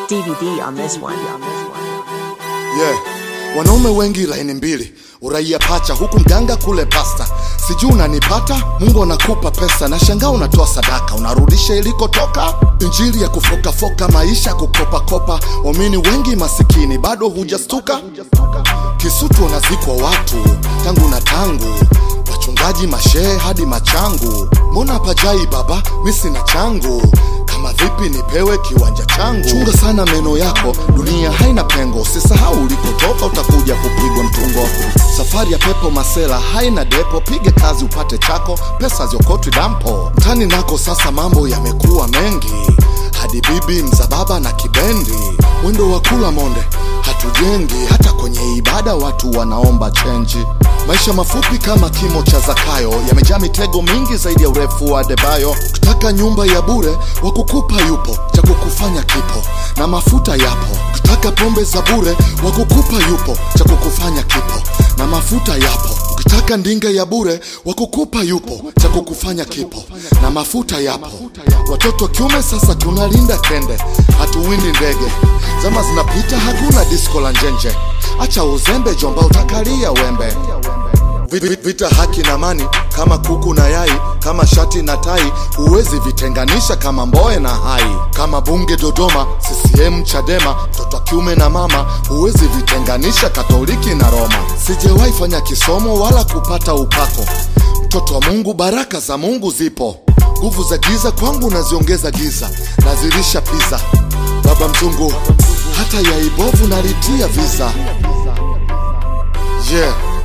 DVD on this one. Yeah. Wanaume wengi laini mbili, uraia pacha, huku mganga kule pasta. Sijui unanipata, Mungu anakupa pesa na shangaa unatoa sadaka, unarudisha ilikotoka. Injili ya kufokafoka, maisha kukopakopa, waamini wengi masikini, bado hujastuka. Kisutu wanazikwa watu tangu na tangu, wachungaji mashehe hadi machangu. Mbona pajai baba, mi sina changu kama vipi nipewe kiwanja changu. Chunga sana meno yako, dunia haina pengo. Usisahau ulikotoka, utakuja kupigwa mtungo. Safari ya pepo masela haina depo, pige kazi upate chako, pesa ziokotwi dampo. Mtani nako sasa mambo yamekuwa mengi, hadi bibi mzababa na kibendi, mwendo wa kula monde hatujengi. Hata kwenye ibada watu wanaomba chenji. Maisha mafupi kama kimo cha Zakayo, yamejaa mitego mingi zaidi ya urefu wa Debayo. Ukitaka nyumba ya bure, wa kukupa yupo, cha kukufanya kipo, na mafuta yapo. Ukitaka pombe za bure, wa kukupa yupo, cha kukufanya kipo, na mafuta yapo. Ukitaka ndinga ya bure, wa kukupa yupo, cha kukufanya kipo, na mafuta yapo. Watoto wa kiume sasa tunalinda kende, hatuwindi ndege. Zama zinapita, hakuna disko la njenje. Acha uzembe, jomba, utakalia wembe. Vi- Vita haki na amani kama kuku na yai, kama shati na tai, huwezi vitenganisha kama mboe na hai. Kama bunge Dodoma, CCM Chadema, mtoto wa kiume na mama, huwezi vitenganisha Katoliki na Roma. Sijawahi fanya kisomo wala kupata upako, mtoto wa Mungu, baraka za Mungu zipo. Nguvu za giza kwangu naziongeza giza, nazilisha piza. Baba mzungu, hata yai bovu nalitia visa. Yeah.